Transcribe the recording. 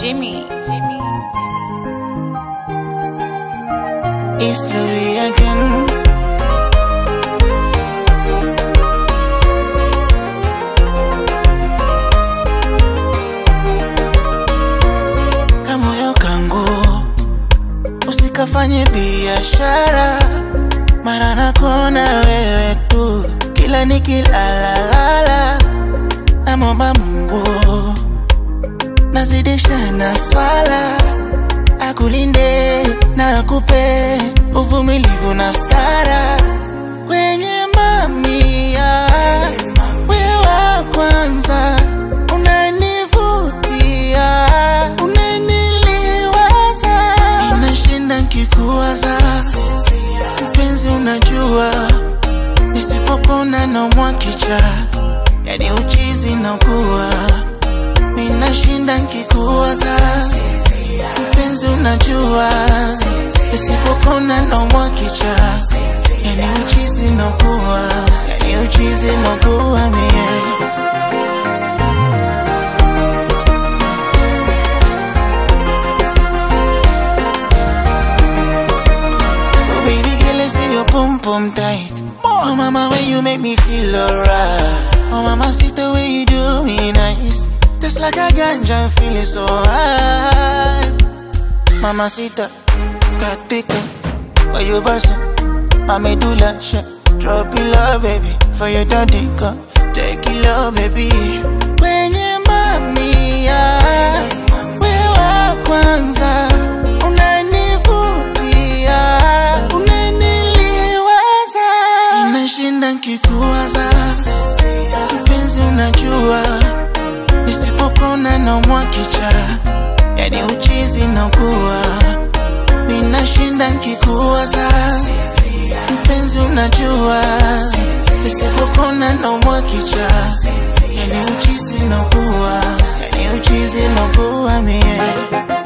Jimmy. It's Louis again. Kamoyo kangu usikafanye biashara, mara nakona wewe tu, kila nikilalalala, namwomba Mungu nazidisha na swala akulinde na akupe uvumilivu na stara kwenye mamia we wa kwanza unanivutia unaniliwaza inashinda nkikuwaza mpenzi unajua nisipopona naumwa kicha yani uchizi nakuwa minashinda nkikuwaza mpenzi unajua nisipopona naumwa kicha yani uchizi nakuwa yani uchizi nakuwa mie Oh baby girl, I see your pum pum tight. Oh mama, when you make me feel alright. Oh mama, see the way you do me nice. Just like a ganja, I'm feeling so high. Mamacita, katika, why you bustin'? Mami do that shit. Drop it low, baby, for your daddy come. Take it low, baby. Kwenye mamia, we wa kwanza, unanivutia, unaniliwaza, inashinda nkikuwaza, mpenzi unajua, nisipopona naumwa kicha, yani uchizi nakuwa, ninashinda nkikuwaza, mpenzi unajua, nisipopona naumwa kicha, yani uchizi nakuwa, yani uchizi nakuwa mie